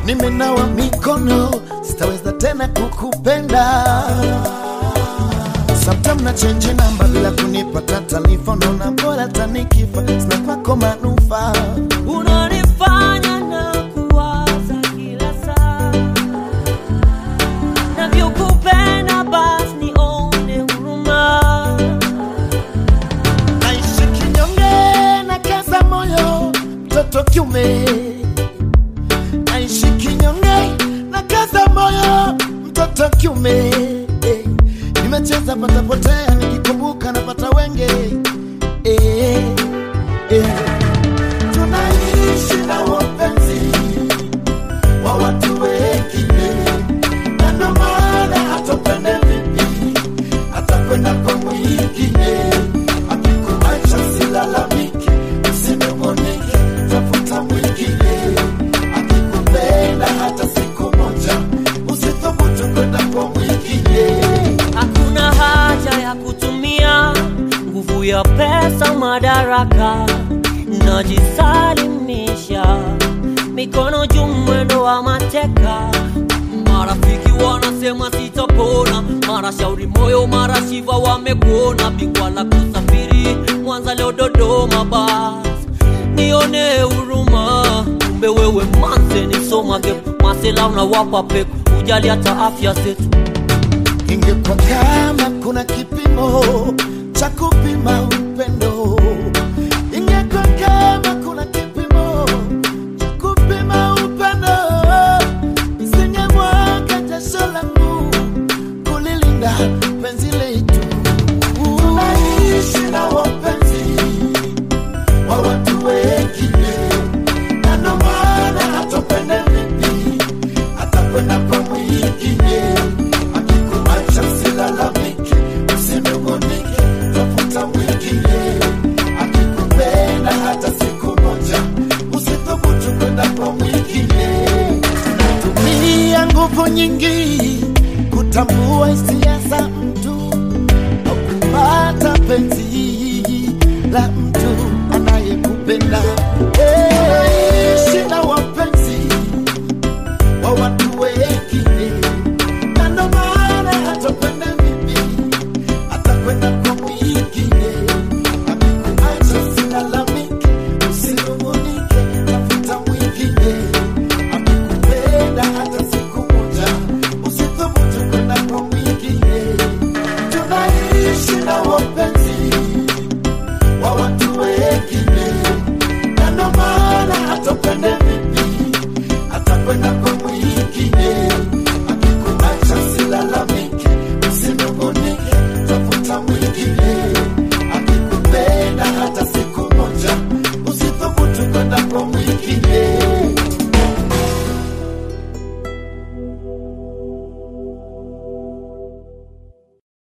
nimenawa mikono, sitaweza tena kukupenda. Sometime na change namba bila kunipata taarifa, naona bora tanikifa, sina kwako manufaa. unanifanya na kuwaza kila saa navyokupenda basi nione huruma Naishi kinyonge na kaza moyo, mtoto kiume. Naishi kinyonge na kaza moyo, mtoto kiume. Eh, Nimecheza patapotea, nikikumbuka napata wenge. Eh, eh. Tunaishi na wapenzi wa watu wengine, na ndo maana hatupende vipi atakwenda kwa mwingine akikuacha silalamiki usinungunike tafuta mwingine akikupenda hata siku moja usithubutu kwenda kwa mwingine hakuna haja ya kutumia nguvu ya pesa madaraka najisalimisha mikono juu mwendo wa mateka marafiki wanasema sitapona mara shauri moyo mara shiva wamekuona bingwa la kusafiri mwanza leo dodoma basi nione huruma kumbe wewe manze nisomage masela unawapa peku ujali hata afya zetu ingekuwa kama kuna kipimo cha kupima upendo ingekuwa kama kuna kipimo cha kupima upendo isingemwaga jasho langu kulilinda penzi letu tunaishi na wapenzi wa watu wengine na ndo maana hatupende vipi atakwenda kwa mwingine akikuacha silalamiki usinungunike tafuta mwingine akikupenda hata siku moja usithubutu kwenda kwa mwingine tumia nguvu nyingi kutambua hisia za mtu au kupata penzi la mtu anayekupenda. Hey, ishi na wapenzi wa watu